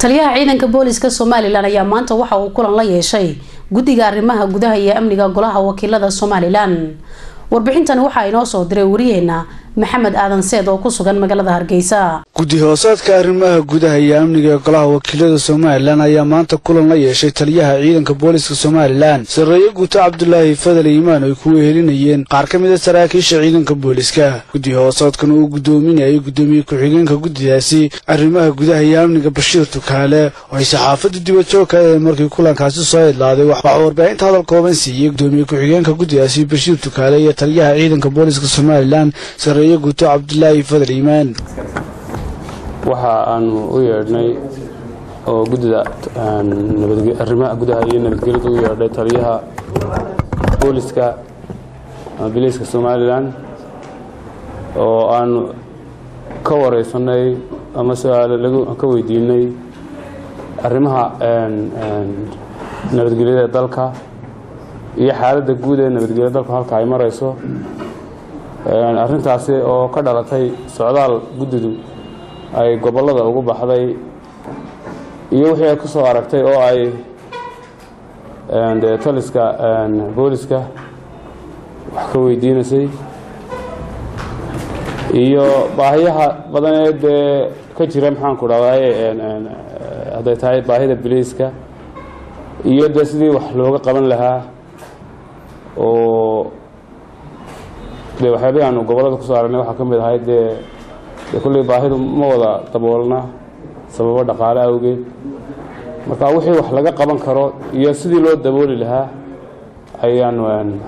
taliyaha ciidanka booliska somalilan ayaa maanta waxa uu kulan la yeeshay guddiga arrimaha gudaha iyo amniga golaha wakiilada somalilan warbixintani waxaa inoo soo diray wariyeena maxamed aadan seed oo ku sugan magaalada hargeysa guddi hoosaadka arrimaha gudaha iyo amniga ee golaha wakiilada somalilan ayaa maanta kulan la yeeshay taliyaha ciidanka booliska somalilan sarreeye guuto cabdulaahi fadal iimaan ay ku wehelinayeen qaar ka mid a saraakiisha ciidanka booliska guddi hoosaadkan uu guddoominayay guddoomiye ku-xigeenka guddidaasi arrimaha gudaha iyo amniga bashiir tukaale oo ay saxaafadda dibadjoogka ee markii kulankaasi soo idlaaday waxaa warbaahinta hadal kooban siiyey guddoomiye ku-xigeenka guddidaasi bashiir tukaale iyo taliyaha ciidanka booliska somalilan guuto cabdulaahi fadal iimaan waxa aanu u yeedhnay oo guddida arrimaha gudaha iyo nabadgelyada u yeedhay taliyaha booliska ama biliiska somalilan oo aanu ka wareysanay ama su-aalo ka weydiinay arrimaha nabadgelyada dalka iyo xaaladda guud ee nabadgelyada dalku halka ay marayso arrintaasi oo ka dhalatay socdaal guddidu ay gobollada ugu baxday iyo wixii ay ku soo aragtay oo ay dee taliska booliska wax ka weydiinaysay iyo baahiyaha badan ee dee ka jira maxaanku dhahdaye hadday tahay baahida biliiska iyo dee sidii wax looga qaban lahaa oo de waxyaabihii aanu gobollada kusoo aragnay waxaa ka mid ahay dee dee kulley baahidu ma wada daboolna sababo dhaqaale awgeed marka wixii wax laga qaban karo iyo sidii loo dabooli lahaa ayaanu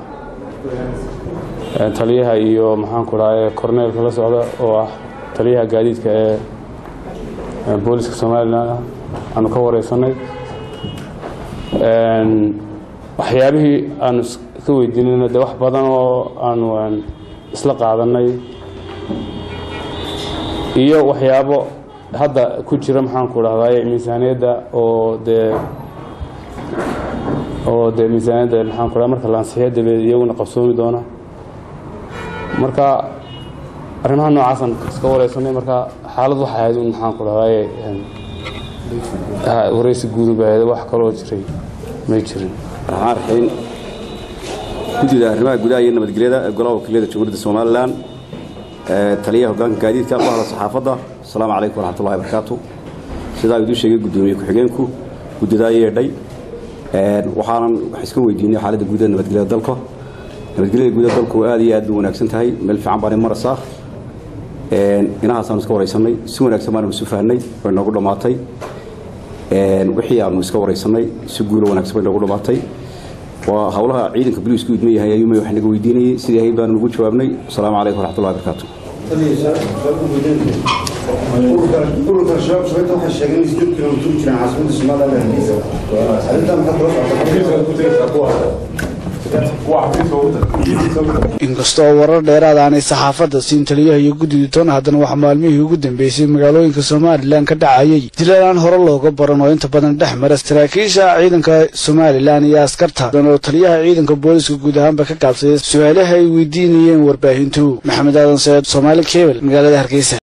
taliyaha iyo maxaanku dhahaye korneelka la socda oo ah taliyaha gaadiidka ee booliska somalilan ah aanu ka wareysanay waxyaabihii aanu ka weydiinayna de wax badan oo aanu isla qaadanay iyo waxyaabo hadda ku jira maxaanku dhahdaye miisaaniyadda oo dee oo dee miisaaniyadda maxaanku dhaha marka la ansixiyo dabeed iyaguna qabsoomi doona marka arrimaha noocaasaan iska wareysanay marka xaalad waxay ahayd un maxaanku dhahdaye wareysi guudu bay ahayd wax kaloo jiray may jirin raxmaan raxiim guddida arrimaha gudaha iyo nabadgelyada ee golaha wakiilada jamhuuriyadda somalilan taliyaha hoggaanka gaadiidka ku hadla saxaafadda asalaamu calaykum waraxmatullahi barakaatu sidaa iduu sheegay guddoomiye ku-xigeenku guddidaa yeedhay waxaanan wax iska weydiinay xaaladda guud ee nabadgelyada dalka nabadgelyada guud ee dalku aad iyo aad bay wanaagsan tahay meel fiican baanay maraysaa inahaasaanu iska waraysanay si wanaagsan baanu isu fahnay way noogu dhammaatay wixii aanu iska waraysanay si guulo wanaagsan bay noogu dhammaatay waa howlaha ciidanka boliisku idma yahay ayuumay wax naga weydiinayay sidii ahayd baanu ugu jawaabnay asalaamu calaykum waraxmatullahi barakaatu ururka shabaab shabeeta waxay sheegeen in sideed kilomitir u jiraan caasimada somaliland hargeysa arrintaa maxaa kula socota inkastoo warar dheeraad aanay saxaafadda siin taliyaha iyo guddida toona haddana waxaa maalmihii ugu dambeysay magaalooyinka somalilan ka dhacayay dilalaan hore looga baran oo inta badan dhex mara saraakiisha ciidanka somalilan iyo askarta oo taliyaha ciidanka booliska guud ahaanba ka gaabsaday su-aalaha ay weydiinayeen warbaahintu maxamed aadan seed soomaali kebel magaalada hargeysa